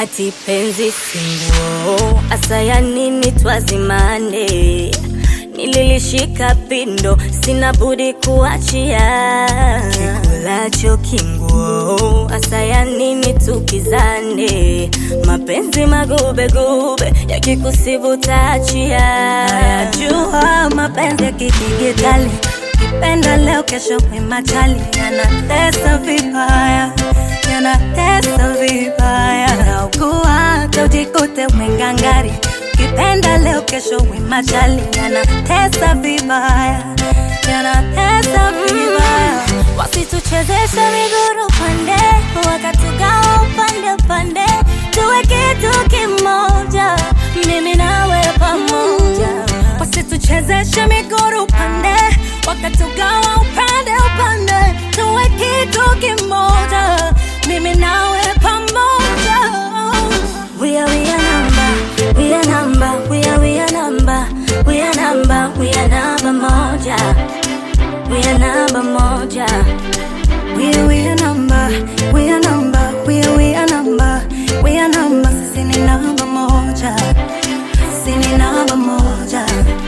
ati penzi singuo asaya nini twazimane nililishika pindo sina budi kuachia kikulacho kinguo asaya nini tukizane mapenzi magubegube yakikusibu taachia Najua mapenzi ya kidigitali, kipenda leo, kesho kwimachali, yanatesa vibaya, yanatesa vibaya. Naugua hata ujikute umengangari, kipenda leo, kesho wimachali, yanatesa vibaya, yanatesa vibaya. wasituchezesha miguru pande wakatugawa upande upande tuwe kitu kimoja mimi nawe pamoja Wasituchezeshe miguru pande, wakatugawa upande upande, tuwe kitu kimoja, mimi nawe pamoja. We are we are number, we are number, we are we are number, we are number, we are number moja, we are number moja. We are we are number, we are number, we are we are number, we are number, sisi ni namba moja, sisi ni namba moja.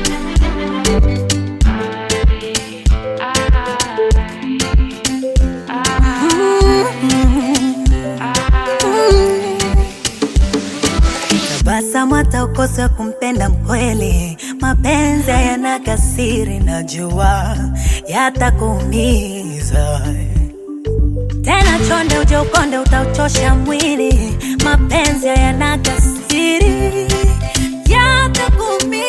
Tabasamu hata ukose kumpenda mkweli, mapenzi hayana kasiri, najua yatakuumiza tena. Chonde uje ukonde, utauchosha mwili, mapenzi hayana kasiri, yatakuumiza.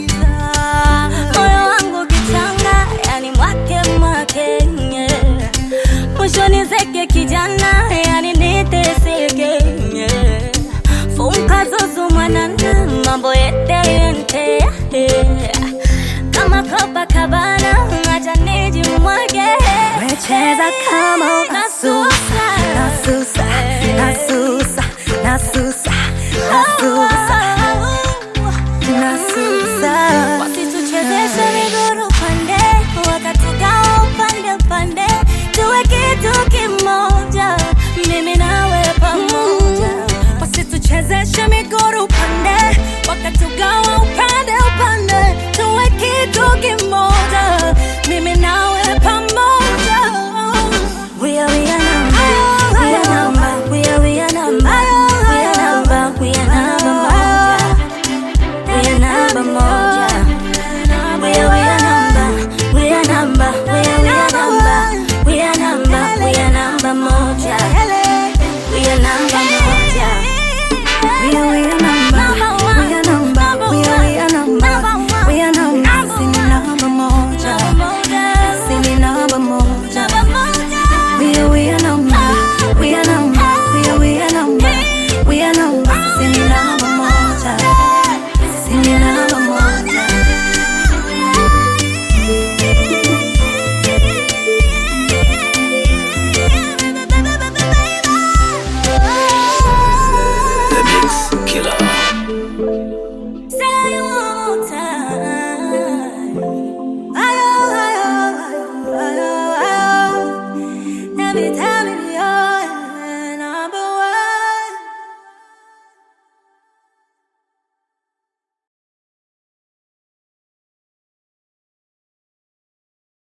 moyo wangu kichanga, yani mwake mwake nye. mwisho nizeke kijana, yani niteseke nye. funka zuzu mwanana, mambo yete yente kama Copacabana, acha nijimwage Wecheza kama una